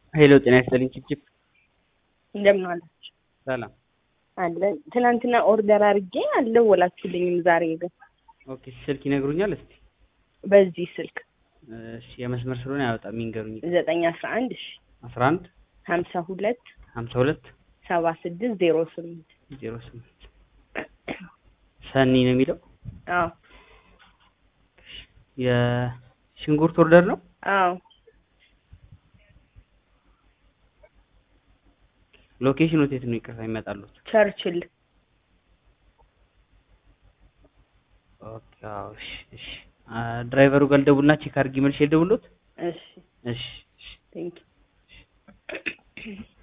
ሄሎ ጤና ይስጥልኝ ችፕችፕ እንደምን ዋላችሁ? ሰላም አለ ትናንትና ኦርደር አድርጌ አልደወላችሁልኝም። ዛሬ ግን ኦኬ ስልክ ይነግሩኛል እስቲ በዚህ ስልክ እሺ የመስመር ስለሆነ አያወጣም ይንገሩኝ ዘጠኝ አስራ አንድ እሺ አስራ አንድ ሀምሳ ሁለት ሀምሳ ሁለት ሰባ ስድስት ዜሮ ስምንት ዜሮ ስምንት ሰኒ ነው የሚለው አዎ የሽንኩርት ኦርደር ነው አዎ ሎኬሽኑ የት ነው ይቅርታ ይመጣሉት ቸርችል ኦኬ አዎ እሺ እሺ አ ድራይቨሩ ጋር ልደውልና ቼክ አድርጊ መልሼ ልደውልዎት እሺ እሺ እሺ ቴንክ